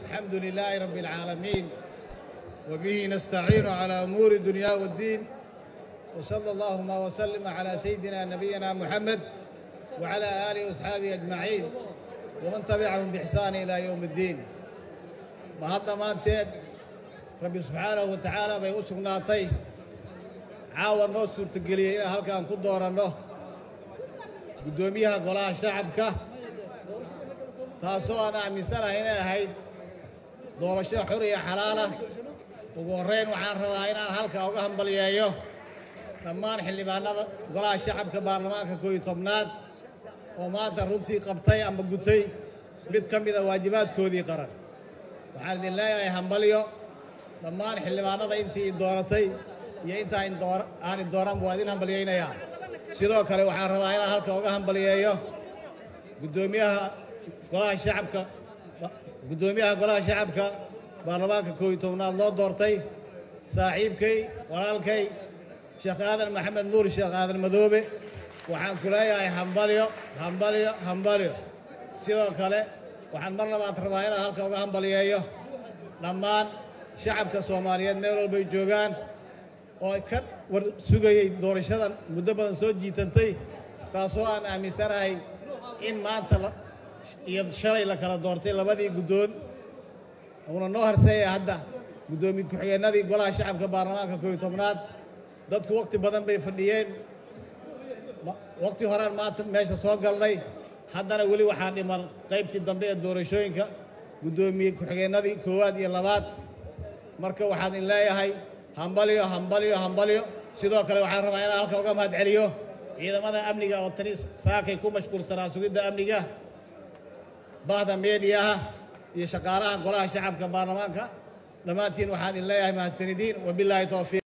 الحمد لله رب العالمين وبه نستعين على أمور الدنيا والدين وصلى اللهم وسلم على سيدنا نبينا محمد وعلى آله وأصحابه أجمعين ومن تبعهم بإحسان إلى يوم الدين mahadda maanteed rabbi subxaanahu wa tacaala bay u sugnaatay caawa noo suurtageliyey inaan halkaan ku dooranno guddoomiyaha golaha shacabka taasoo aan aaminsanahay inay ahayd doorasho xur iyo xalaalah ugu horrayn waxaan rabaa inaan halkaa uga hambalyeeyo dhammaan xildhibaanada golaha shacabka baarlamaanka koo iyo tobnaad oo maanta runtii qabtay ama gutay mid ka mida waajibaadkoodii qaran waxaan idin leeyahay hambalyo dhammaan xildhibaanada intii dooratay iyo intaa aan idooran waa idin hambalyaynayaa sidoo kale waxaan rabaa inaan halka uga hambalyeeyo guddoomiyaha golaha shacabka guddoomiyaha golaha shacabka baarlamaanka koo iyo tobnaad loo doortay saaxiibkay walaalkay sheekh aadan maxamed nuur sheekh aadan madoobe waxaan ku leeyahay hambalyo hambalyo hambalyo sidoo kale waxaan mar labaad rabaa inaan halka uga hambalyeeyo dhammaan shacabka soomaaliyeed meel walbay joogaan oo ka war sugayey doorashadan muddo badan soo jiitantay taasoo aan aaminsanahay in maanta iyo shalay la kala doortay labadii guddoon uuna noo harseeya hadda guddoomiye ku-xigeenadii golaha shacabka baarlamaanka koo iyo tobnaad dadku wakhti badan bay fadhiyeen wakhti horaan maanta meesha soo galnay haddana weli waxaa dhiman qaybtii dambe ee doorashooyinka guddoomiye ku-xigeenadii koowaad iyo labaad marka waxaan idin leeyahay hambalyo hambalyo hambalyo sidoo kale waxaan rabaa inaan halka uga mahad celiyo ciidamada amniga oo tani saakay ku mashquulsanaa sugidda amniga bahda meediyaha iyo shaqaalaha golaha shacabka baarlamaanka dhammaantiin waxaan idin leeyahay mahadsanidiin wabilaahi towfiiq